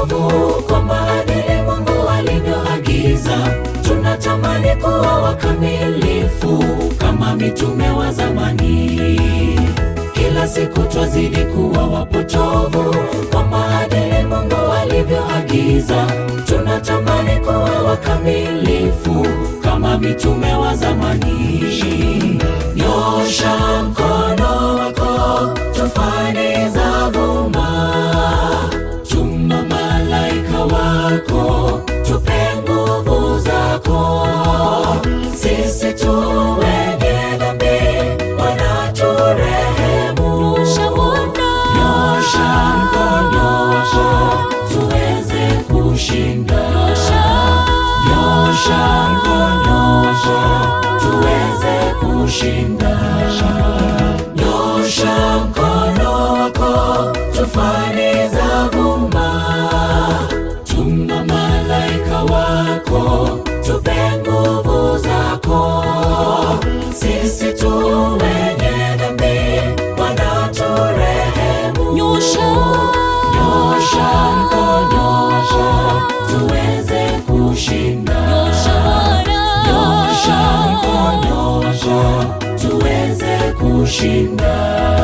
wapotovu kwa maadili Mungu alivyoagiza. Tunatamani kuwa wakamilifu kama mitume wa zamani. Kila siku twazidi kuwa wapotovu kwa maadili Mungu alivyoagiza. Tunatamani kuwa wakamilifu kama mitume wa zamani. Nyosha mkono wako, tufani za vuma. Tuma malaika wako, tupe nguvu zako. Sisi tu wenye dhambi, Bwana turehemu. Nyosha mkono wako, tuweze kushinda. Nyosha mkono wako, tuweze kushinda. Nyosha mkono wako, tufani za vuma. Tuma malaika wako, tupe nguvu zako. Sisi tu wenye dhambi, Bwana turehemu. Nyosha. Nyosha mkono wako, tuweze kushinda. Nyosha mkono wako, tuweze kushinda.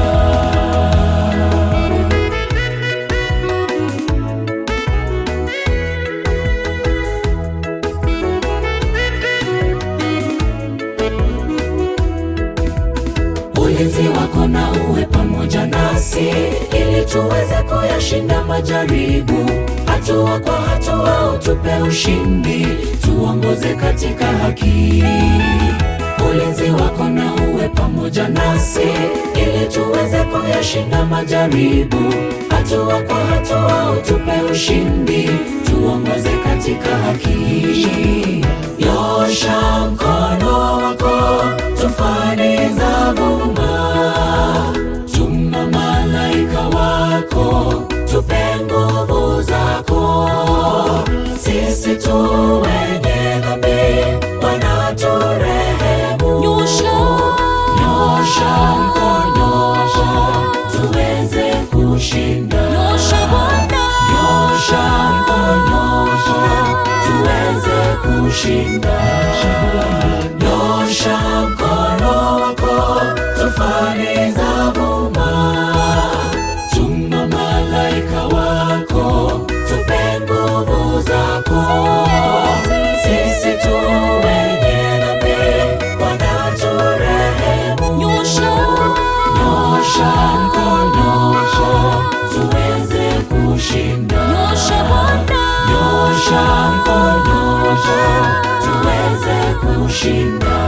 Ulinzi wako na uwe pamoja nasi, ili tuweze kuyashinda majaribu. Hatua kwa hatua utupe ushindi, tuongoze katika haki. Ulinzi wako na uwe pamoja nasi, ili tuweze kuyashinda majaribu. Hatua kwa hatua utupe ushindi, tuongoze katika haki. Nyosha mkono wako, tufani za vuma. Tuma malaika wako, tupe nguvu zako. Sisi tu wenye dhambi, Bwana turehemu. Nyosha. Nyosha mkono wako, tuweze kushinda. Nyosha Bwana. Nyosha mkono wako, tuweze kushinda. Nyosha mkono wako, tufani za vuma. Tuma malaika wako, tupe nguvu zako. Sisi tu wenye dhambi, Bwana turehemu. Nyosha. Nyosha mkono wako, tuweze kushinda. Nyosha Bwana. Nyosha mkono wako, tuweze kushinda.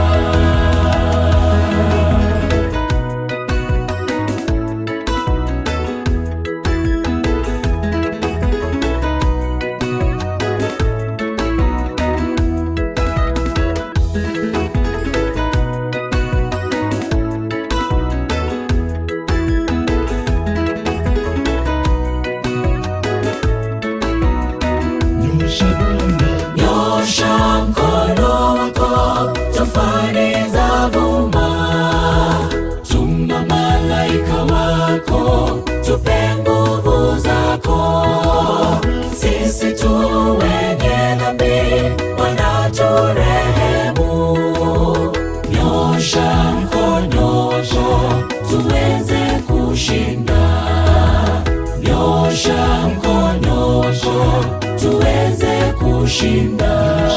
Nyosha mkono wako, tufani za vuma. Tuma malaika wako, tupe nguvu zako. Sisi tu wenye dhambi, Bwana turehemu. Nyosha mkono wako, tuweze kushinda. Nyosha mkono wako, tuweze kushinda.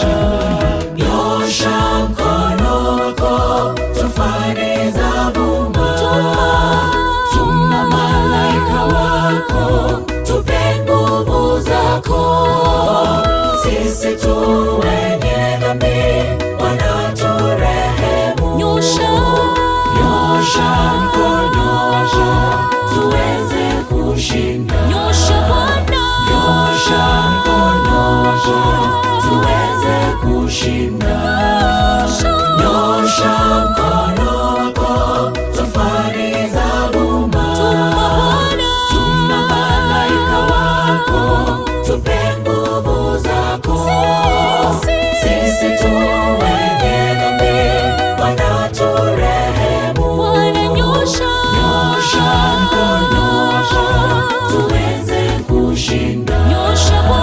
Nyosha mkono wako, tufani za vuma. Tuma malaika wako, tupe nguvu zako. Sisi tu wenye dhambi, Bwana turehemu. Nyosha. Nyosha mkono wako, tuweze kushinda. Nyosha Bwana. Nyosha mkono wako, tuweze kushinda. Nyosha mkono wako, tufani za vuma. Tuma malaika wako, tupe nguvu zako. Sisi tu wenye dhambi, Bwana turehemu. Bwana nyosha. Nyosha mkono wako, tuweze kushinda. Nyosha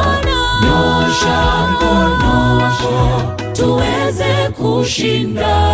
kushinda